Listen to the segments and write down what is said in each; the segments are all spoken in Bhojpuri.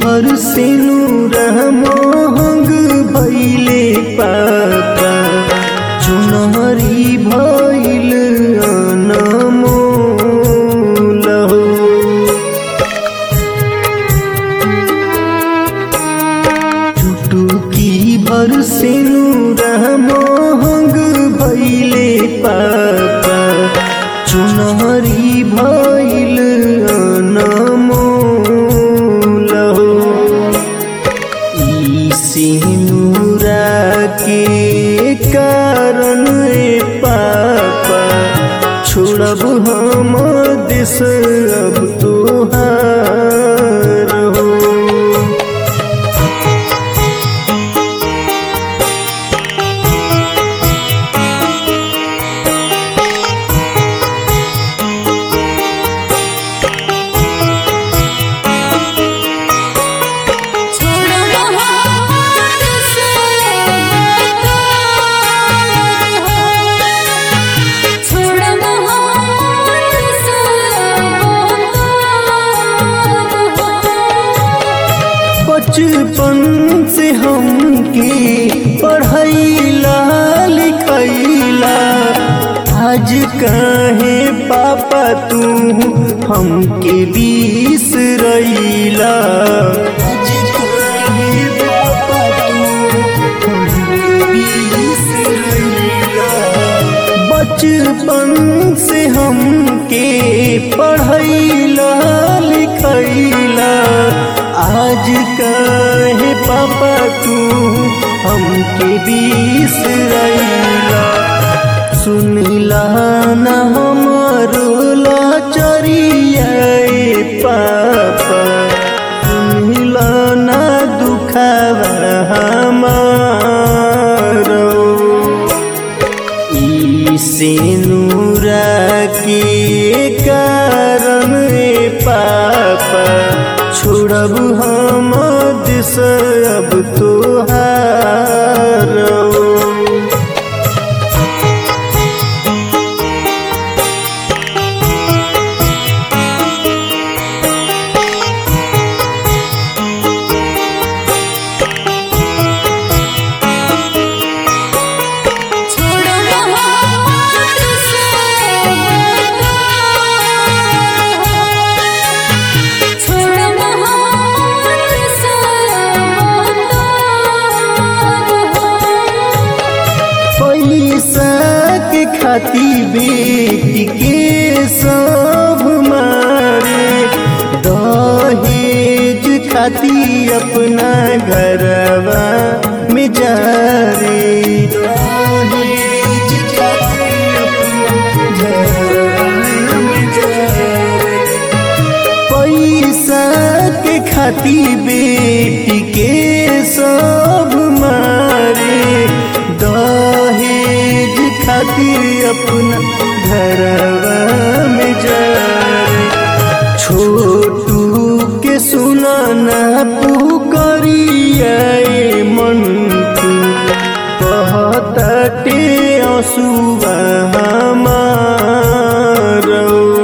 भर से मोहंग भैले पापा चुनरी भैल अनमोल हो चुटुकी भर से मोहंग भैले पापा चुनरी भैल अनमोल हो ई सिनुरा के कारण ए पापा छोड़ब हम देश अब तोहार हो छोड़ महान से बतार हो छोड़ महान से बतार हो बचपन से हमके पढ़ैला लिखैला आज काहे पापा तू हमके बिसरैला आज काहे पापा तू हमके बिसरैला बचपन से हमके पढ़ैला लिखैला आज काहे पापा तू हमके बिसरैला सुनिला न हमारो लाचरिया पापा सुनिला न दुखावा हमारो ई सिनुरा के कारण ए पापा छोड़ब हम दिस अब तोहार हो। छोड़ महान से बतार हो छोड़ महान से बतार हो पैसा के खाती बेटी के सब मारे दहेज खाती अपना घरवा में जा रे दहेज खाती अपना घरवा में जा रे। पैसा के खाती बेटी के सब मारे दहेज खातिर अपना घरवा में जा रे। छोटू के सुनाना पुकरिया मन कहते आंसुआ हमारो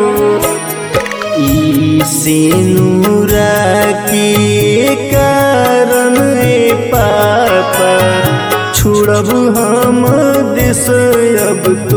ई सिनुरा के कारण ए पापा छोड़ब हम देश अब तो